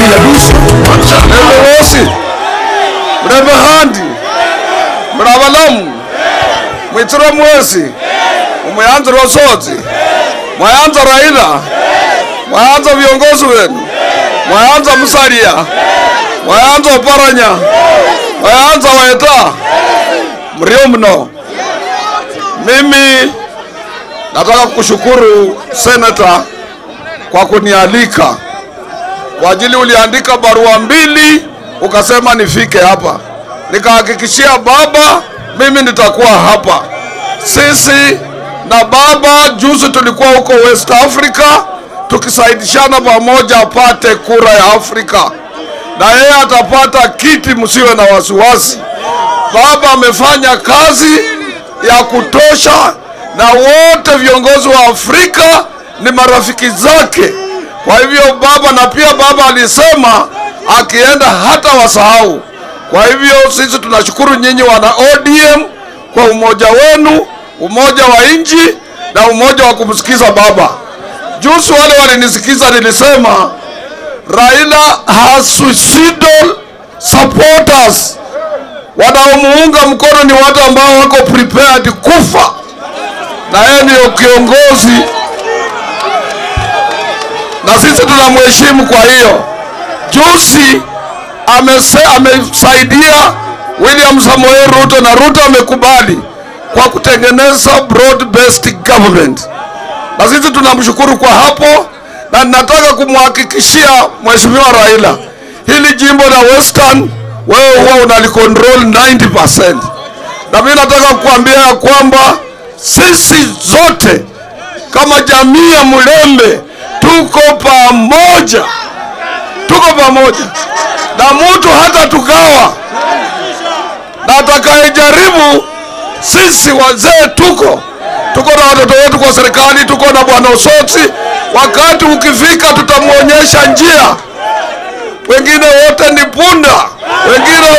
yadusi Mrembe wosi mrembe handi mravalamu mwitsire mwesi umweyanza rosodzi mwayanza raila mwayanza viongozi wenu mwayanza musalia mwayanza oparanya mwayanza weta mrio mno mimi nataka kushukuru senata kwa kunialika kwa ajili uliandika barua mbili ukasema nifike hapa, nikahakikishia baba mimi nitakuwa hapa. Sisi na baba juzi tulikuwa huko West Africa tukisaidishana pamoja apate kura ya Afrika, na yeye atapata kiti, msiwe na wasiwasi. Baba amefanya kazi ya kutosha, na wote viongozi wa Afrika ni marafiki zake. Kwa hivyo baba, na pia baba alisema akienda hata wasahau. Kwa hivyo sisi tunashukuru nyinyi wana ODM kwa umoja wenu, umoja wa nchi na umoja wa kumsikiza baba. Juzi wale walinisikiza, nilisema Raila has suicidal supporters. Wanaomuunga mkono ni watu ambao wako prepared kufa, na yeye ndiyo kiongozi na sisi tunamheshimu. Kwa hiyo juzi amese, amesaidia William Samoei Ruto na Ruto amekubali kwa kutengeneza broad based government, na sisi tunamshukuru kwa hapo, na nataka kumhakikishia mheshimiwa Raila, hili jimbo la Western wewe huwa unalicontrol 90%, na mimi nataka kukuambia ya kwamba sisi zote kama jamii ya Mlembe tuko pamoja, tuko pamoja na mtu hata tugawa na atakayejaribu, sisi wazee tuko tuko na watoto wetu kwa serikali, tuko na bwana Osotsi. Wakati ukifika, tutamwonyesha njia. Wengine wote ni punda, wengine